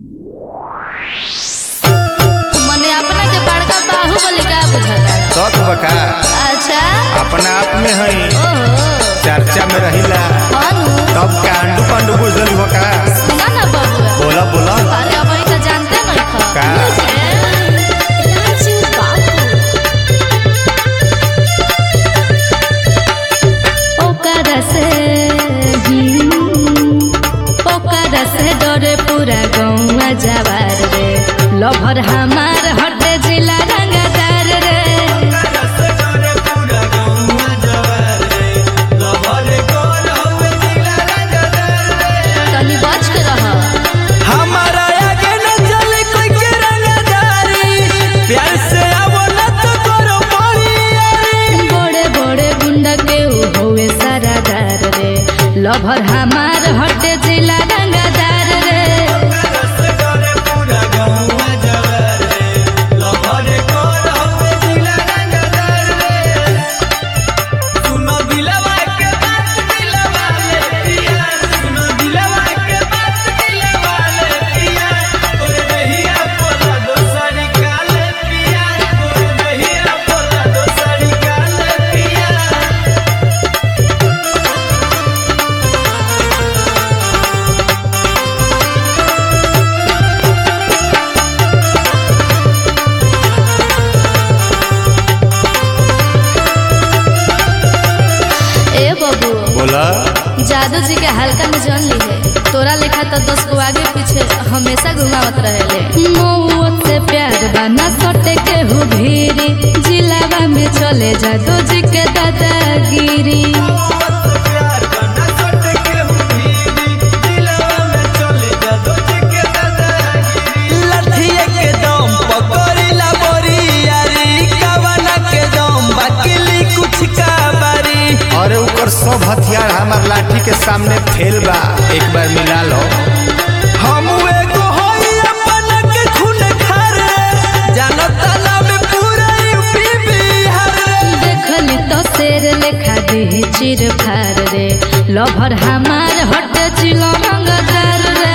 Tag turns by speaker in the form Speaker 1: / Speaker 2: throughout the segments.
Speaker 1: मने अपना के बड़का बाहुबली का बुझाता
Speaker 2: शौक बका
Speaker 1: अच्छा
Speaker 2: अपना आप में है
Speaker 1: ओहो
Speaker 2: चर्चा में रहिला
Speaker 1: अनु
Speaker 2: तब कांडू पांडू बुझल बका
Speaker 1: सुना ना बबुआ
Speaker 2: बोला बोला
Speaker 1: अरे अब तो जानते नहीं खा
Speaker 2: का?
Speaker 1: राजू बाबू ओकरा से हम्म, ओकरा से डरे पूरा गौवा जवार रे लभर हमार हटे जिला रंगदार रे तनी बच के रह
Speaker 3: हमारा आगे न चले कोई के रंगदारी प्यार से आवो न तो करो परियारी
Speaker 1: बड़े बड़े गुंडा के ऊ होवे सारादार रे लभर हमार हटे जिला रंगदार रे
Speaker 3: सुनो दिलवा के बात दिलवा ले पिया सुनो दिलवा के बात दिलवा ले पिया तोरे दहिया पोला दोसरी काले पिया तोरे दहिया पोला दोसरी काले पिया
Speaker 1: ए बबू
Speaker 2: बोला
Speaker 1: जादू जी के हल्का में जान ली है तोरा लेखा तो दस को आगे पीछे हमेशा घुमावत रहेले मौत से प्यार बना सटे के हु भीरी जिलावा में चले जादू जी के दादागिरी लठिए के दम
Speaker 3: पकड़िला बोरियारी कवना के दम बकिली कुछ काबारी
Speaker 2: अरे ऊपर सब हथियार हमार लाठी के सामने फेल बा एक बार मिला लो
Speaker 3: हम एगो होई अपन के खून खारे जानत ना में पूरा यूपी बिहार
Speaker 1: देखली तो शेर लेखा दी चिर फार रे लभर हमार हट चिलो मंगदार रे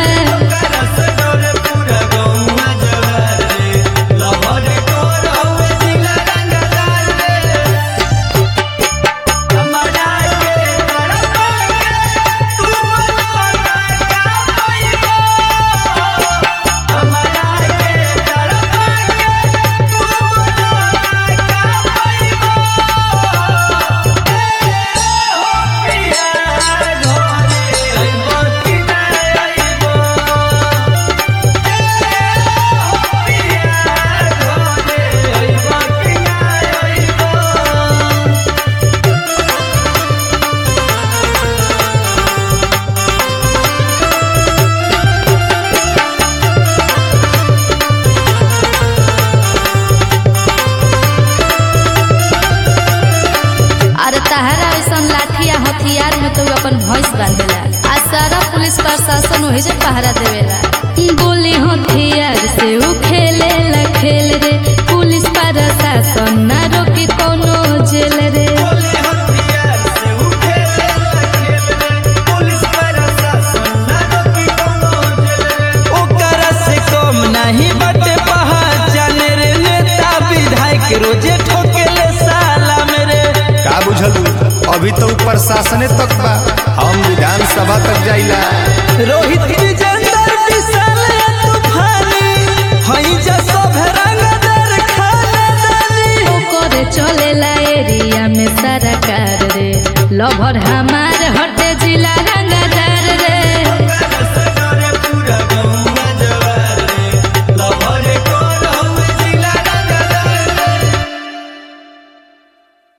Speaker 1: अरे तहरा ऐसा लाठिया हथियार में तो अपन भैंस बांधेला आ सारा पुलिस प्रशासन वही से पहरा देवेला गोली हथियार से ऊ खेले ला खेल रे पुलिस प्रशासन ना रोकी कोनो जेल रे
Speaker 3: ओकरा से कम नहीं बटे पहचान रे नेता विधायक रोजे ठोकेले साला मेरे
Speaker 2: का बुझलू अभी तो ऊपर शासने तक बा हम विधानसभा तक जाइला
Speaker 3: रोहित विजेंदर विशाल तूफानी हई जा सब रंगदार खानदानी
Speaker 1: ओकरे चलेला एरिया में सारा कार रे लभर हमार